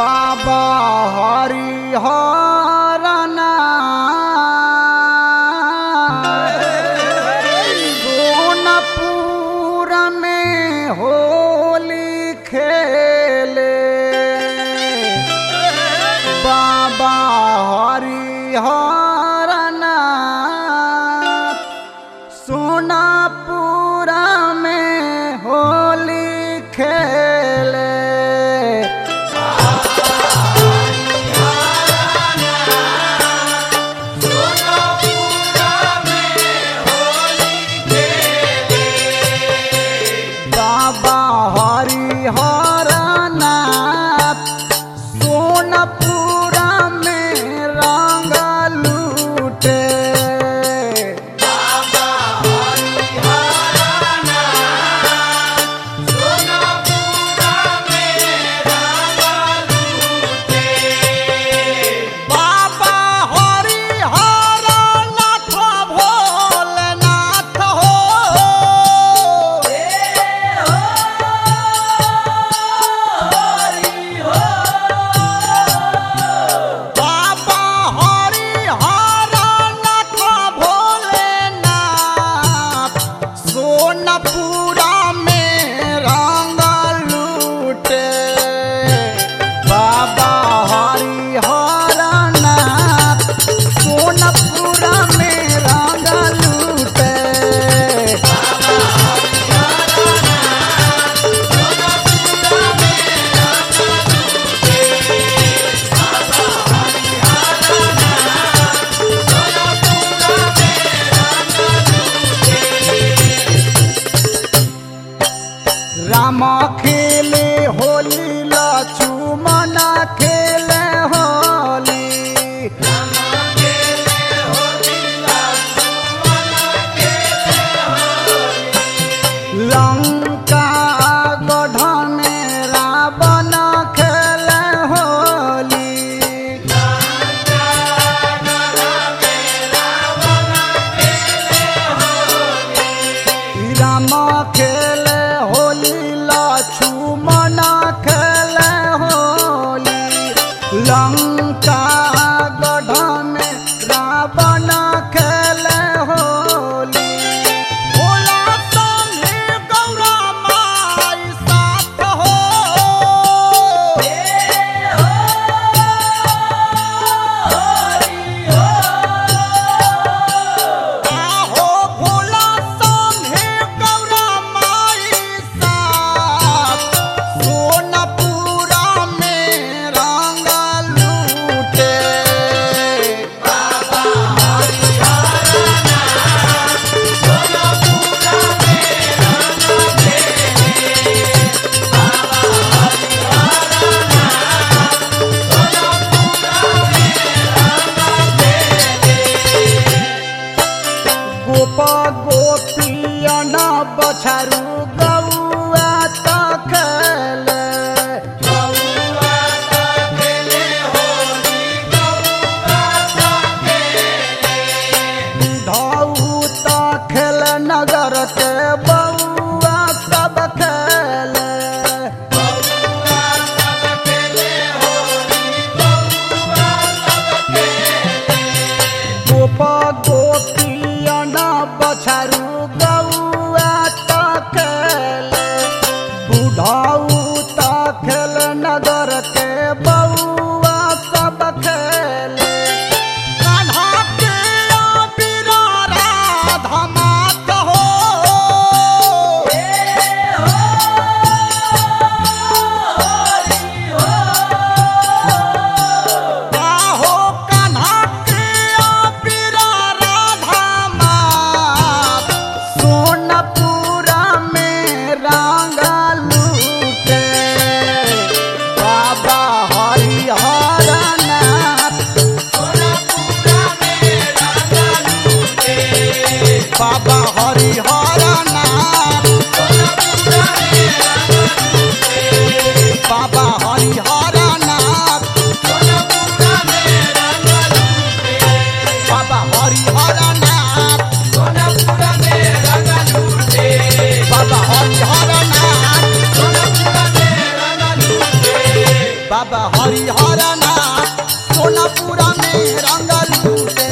बाबा हरिहरना सोनपुर में होली खेले बाबा हरिहरना सोनापुर में होली खेले बाबा हरिहरनाथ सोनपुर में रंग लूटे बाबा हरिहरनाथ भोलेनाथ हो बाबा हरिहरनाथ भोलेनाथ सोनपुरा में रंग लूटे बाबा हरिहरनाथ सोनपुरा में रंग लूटे राम खेले होली लक्ष्मण खेले होली लंका गढ़ में रावण खेले होली राम खेले होली लक्ष्मण खेले होली लंका गढ़ में रावण खेले होली भोला संगे गौरा माई साथ हो आहो भोला संगे गौरा माई साथ सोनपुरा में रंग बाबा हरिहर नाथ सोनापुरा में रंग लूटे